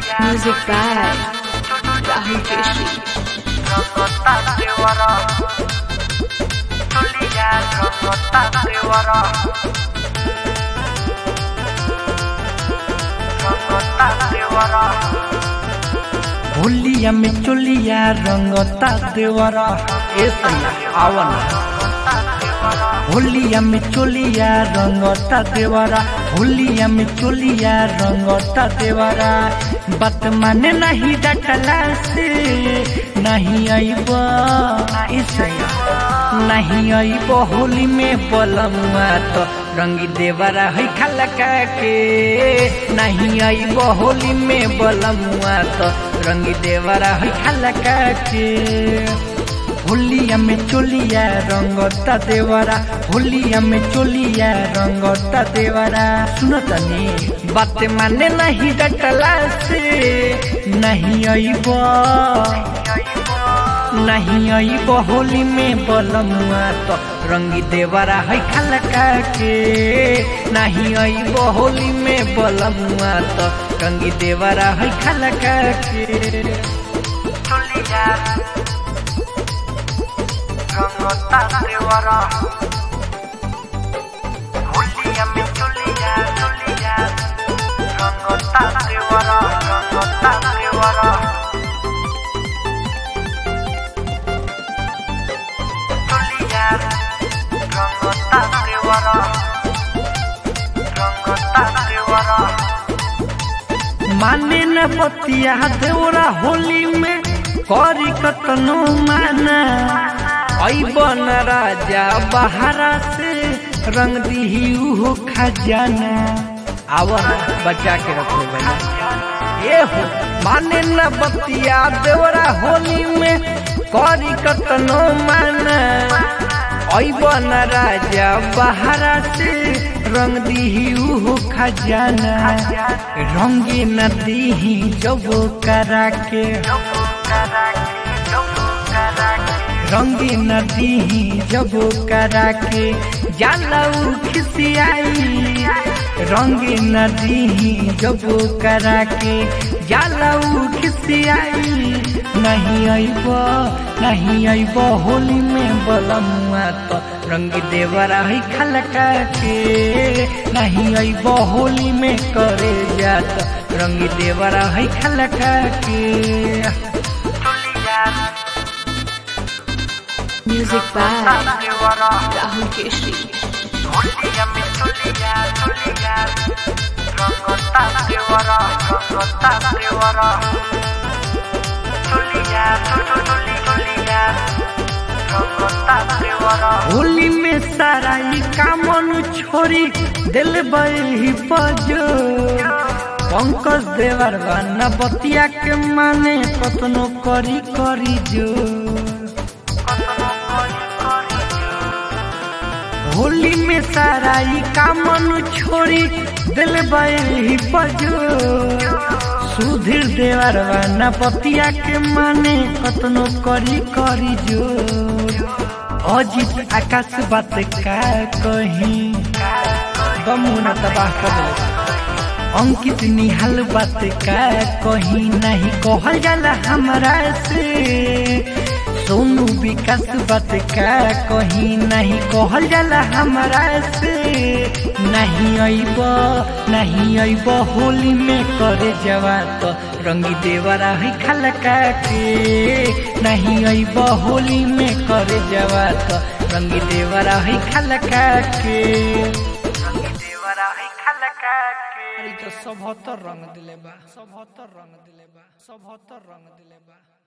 Music by Rahul Keshri. होलिया में चोलिया रंगता देवरा ए सैया आवन होलिया में चोलिया रंगता देवरा होलिया में चोलिया रंगता देवरा बात माने नहीं डटला से नहीं आईब ए सैया नहीं आईब होली में बलमुआ तो रंगी देवरा है खलका के नहीं आईब होली में बलमुआ तो रंगी देवरा है खलका के होलिया में चोलिया रंगता देवरा होलिया में चोलिया रंगता देवरा सुनो तनी बात माने नहीं डटला से नहीं आईब नहीं आईब होली में बलमुआ तो रंगी देवरा है खलका के नहीं आईब होली में बलमुआ तो रंगी देवरा है खलका के माने न बतिया देवरा होली में करी कतनो माना ऐबन राजा बहारा से रंग दिही उहो खजाना आवर बचा के रखो भैया ए हो माने न बतिया देवरा होली में करी कतनो माना ऐबन राजा बहारा से रंग दिही उहो खजाना रंगे न दीही जब करा के रंगे न दीही जब करा के जालऊ खिसियाई रंगे न दीही जब करा के जालऊ खिसियाई नहीं आईब नहीं आईब होली में बलमुआ तो रंग देवरा है खलका के नहीं आईब होली में करे जात रंग देवरा है खलका के Music by Rahul Keshri. Holi में सारा ई कामन छोरी दिल बही पजो पंकज देवर बना बतिया के माने कतनो करी करी जो होली में सारा ई कामन छोरी दिल बही पजो सुधीर देवर बना बतिया के माने कतनो करी करी जो अजित आकाश बात का कहीं गमुना तबाह कर दिले अंकित निहाल बात का कहीं नहीं कहल जाला हमरा से सोनू विकास बात का कहीं नहीं कहल जाला हमरा से नहीं अइब नहीं अइब होली में करे जवा तो रंगी देवरा है खलका के नहीं अइब होली में करे जवा तो रंगी देवरा है खलका के रंगी देवरा है खलका के अरे तो सब रंग दिले बा सब रंग दिले बा सब रंग दिले बा